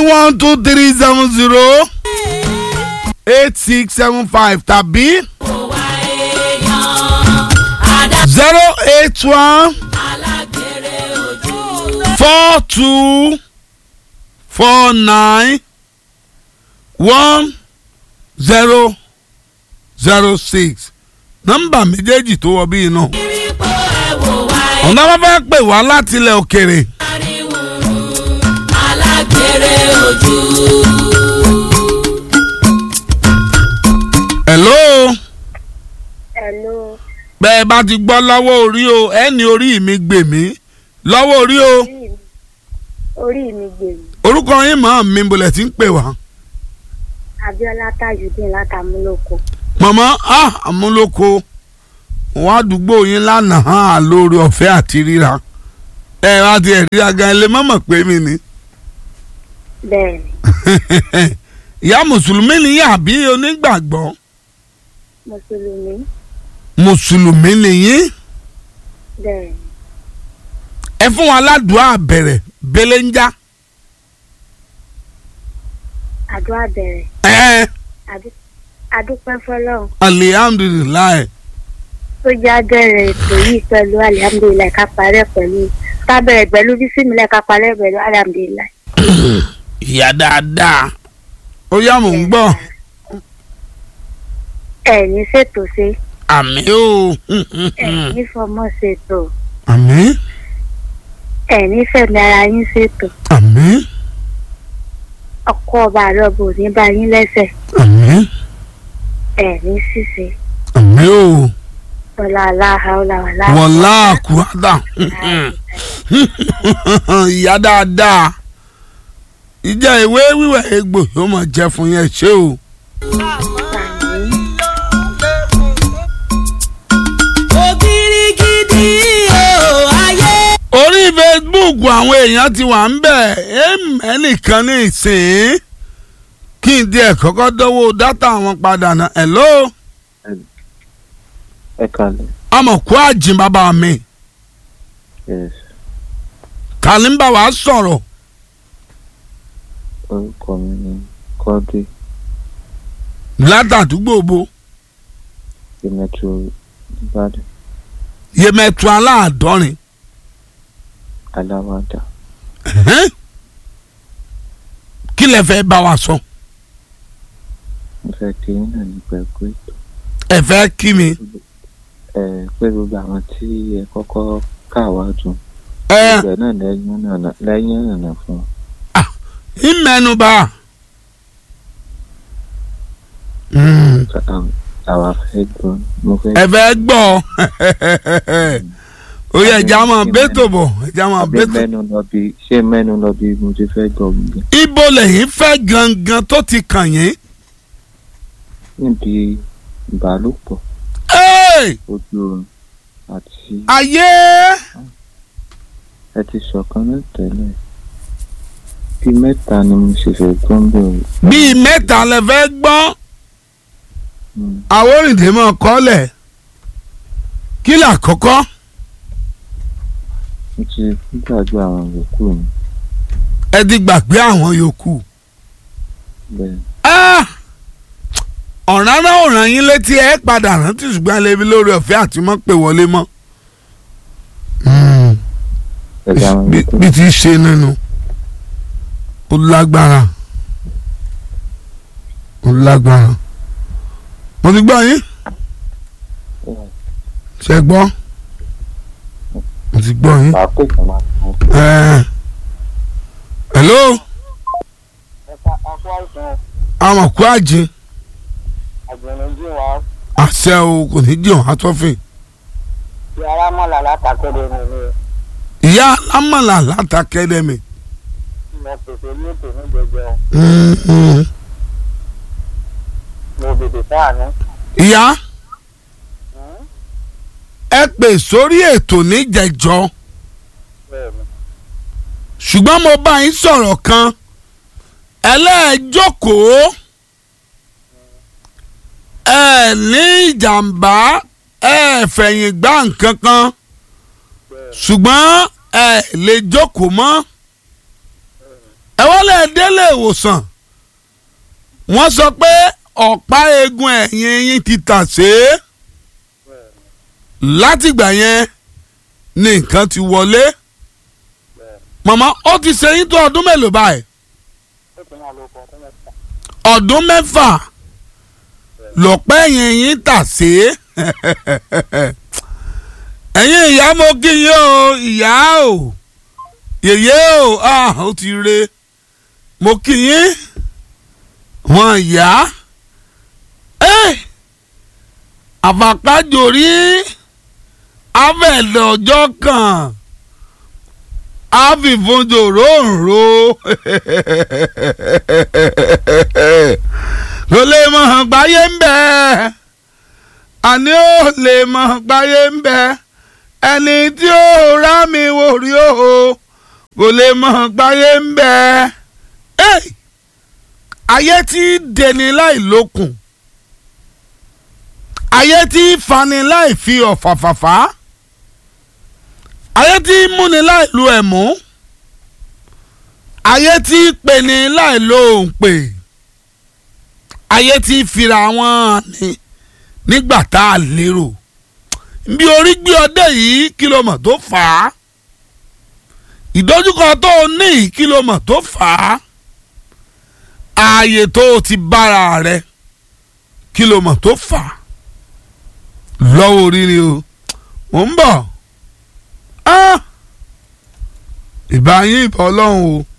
one two three seven zero eight six seven five tàbí zero eight one four two four nine one zero zero six nọ́mbà méjèèjì tó wọ bíi náà ọ̀nà wọn fẹ́ pè wá láti ilẹ̀ òkèrè. alágbèrè ojú. hello Hello, bẹ́ẹ̀ bá ti gbọ́ lọ́wọ́ orí o ẹni orí mi gbè mí lọ́wọ́ orí o orí mi orí mi gbèrú. orúkọ yín mọ̀ mi bolẹ̀ tí ń pè wá. Abíọ́lá Tajudeen látàmúlòkọ. mọ̀mọ́ ah àmúlòkọ wọn àdúgbò yín lánàá hàn lórí ọ̀fẹ́ àti ríra ẹ wá ti ẹ̀ ríra gan ilé mọ̀mọ́ pé mi ni. Bẹ́ẹ̀ni, ìyá mùsùlùmí nìyí àbí onígbàgbọ́ Mùsùlùmí. mùsùlùmí nìyí Bẹ́ẹ̀ni, ẹ fún wa ládùúgbò àbẹ̀rẹ̀ belenja àdúrà bẹ̀rẹ̀. ẹ Adú- Adúpẹ́ fọlọ́run alihamdulilayi tó já bẹ̀rẹ̀ ètò yìí pẹ̀lú alihamudulilayi ká parẹ́ pẹ̀lú ká bẹ̀rẹ̀ pẹ̀lú bísímilẹ̀ ká parẹ́ pẹ̀lú alihamudulilayi. ìyá dáadáa ó yá mò ń gbọ́ Ẹ̀yin ṣètò ṣe, àmì o ẹ̀yin fọmọ ṣètò, àmì ẹ̀yin fẹ̀mí ara yín ṣètò. àmì Ọkọ ọba àrọ̀bù ò ní bá yín lẹ́sẹ̀, àmì ẹ̀yin ṣìṣe. àmì o Ọlá aláha ọlá wàlá. wọlá àkúrádà ìyá dáadáa ìjà ìwé wíwẹ̀ egbò yóò máa jẹ fún yẹn ṣé o. Àmín. ògiri gidi o ayé. orí facebook àwọn èèyàn ti wà ń bẹ̀ ẹnìkan ní ìsìn kí n díẹ̀ kọ́kọ́ dánwò dátà wọn padà náà hello ẹ kalẹ̀ amọ̀kú àjìn bàbá mi yes kàlí ń bá wa sọ̀rọ̀ orúkọ mi ni kọ́dé látàdúgbò bo ìmẹ̀tò ìbàdàn yemẹtu aláàdọ́rin aláwàdà Ẹ̀hẹ́n. kí lẹ fẹ́ bá wa sọ mo fẹ́ kí yín náà nípa ẹ̀kọ́ ètò ẹ fẹ́ kí mi ẹ pé gbogbo àwọn tí ẹ kọ́kọ́ kà wá dùn ẹ ìgbẹ́ náà lẹ́yìn nànà lẹ́yìn nànà fún ọ. ìmẹnuba. Mm. àwa fẹ́ gbọ́ mo fẹ́ ẹ fẹ́ gbọ́ ó yẹ ẹja máa bẹ́tò bọ̀ ẹja máa ṣé bẹ́tò. mẹ́nu lọ bí ṣé mẹ́nu lọ bí mo ti fẹ́ gbọ́ gbogbo ibo lẹ́yìn fẹ́ gangan tó ti kàn yín. níbi ìbálòpọ̀ Ẹ́ẹ̀! ojú oorun àti ayé ẹ ti sọ̀kan náà tẹ́lẹ̀ bí mẹ́ta ni mo ṣe fẹ́ gbọ́ ń bẹ̀rù. bíi mẹ́ta lẹ fẹ́ gbọ́ àwòrìndé mọ̀ kọ́lẹ̀ kí là kọ́kọ́ mo ti gbàgbé àwọn yòókù mi ẹ ti gbàgbé àwọn yòókù. bẹ́ẹ̀ Ah! ọ̀ràn náà ò ràn yín létí ẹ padà rántí ṣùgbọ́n ẹ lè fi lórí ọ̀fẹ́ àti mọ́ pé wọlé mọ́. pẹ̀lú àwọn bí yòókù bí ti ṣe nínú ó lágbára ó lágbára mo ti gbọ́ yín ṣe gbọ́ mo ti gbọ́ yín. máa pè fún máa fún Eh. hello amọ̀kú àjìn àgbẹ̀nìjì wa àṣẹ o kò ní jẹun àtọ́fìn ti arámọ̀lá látàkéde mi ni ìyá alámọ̀là látàkẹ́dẹ́mì. mo pèsè ní ètò ní gbẹgbẹ Mm-mm. mo bèbè sáànù ìyá ẹ pè sórí ètò níjẹjọ bẹ́ẹ̀ ni ṣùgbọ́n mo bá yín sọ̀rọ̀ kan ẹlẹ́ẹ̀jókòó ẹ ní ìjàmbá ẹ fẹ̀yìn gbá nǹkan kan ṣùgbọ́n ẹ lè jókòó mọ́ ẹ wọ́n lè délé ìwòsàn wọ́n sọ pé ọ̀pá eegun ẹ̀yìn yín ti tà sé látìgbà yẹn ni nǹkan ti wọlé màmá ó ti ṣe yín tó ọdún mélòó báyìí ó ti máa lo ọkọ̀ ọdún mẹ́ta. ọdún mẹ́fà lọ́pẹ́ yẹn yín tà sí. ẹ̀yin ìyá mo kí yín o ìyá o yèyé o ah, ó ti re mo kí yín wọn ìyá àfàkájòrí abẹ́ẹ̀dẹ̀ ọjọ́ kan àfìfúnjò ròǹro kò lè mọ̀ hàn gbáyé ń bẹ̀ àní ó lè mọ̀ hàn gbáyé ń bẹ̀ ẹni tí ó rá mi wò rí o kò lè mọ̀ hàn gbáyé ń bẹ̀ ayé tí dẹni láì lókun ayé tí fani láì fi ọ̀fàfàfà ayé tí múni láì lu ẹ̀mú ayé tí peni láì lo òǹpè ayé tí fira wọn ni nígbà tá a lérò bí orí gbé ọdẹ yìí kìlómọ̀ tó fà á ìdojúkọ tó o ní kìlómọ̀ tó fà á ààyè tó o ti bára rẹ kìlómọ̀ tó fà á lọ́wọ́ orí ni o mò ń bọ̀ ìbá yín ìbọn ọlọ́run o.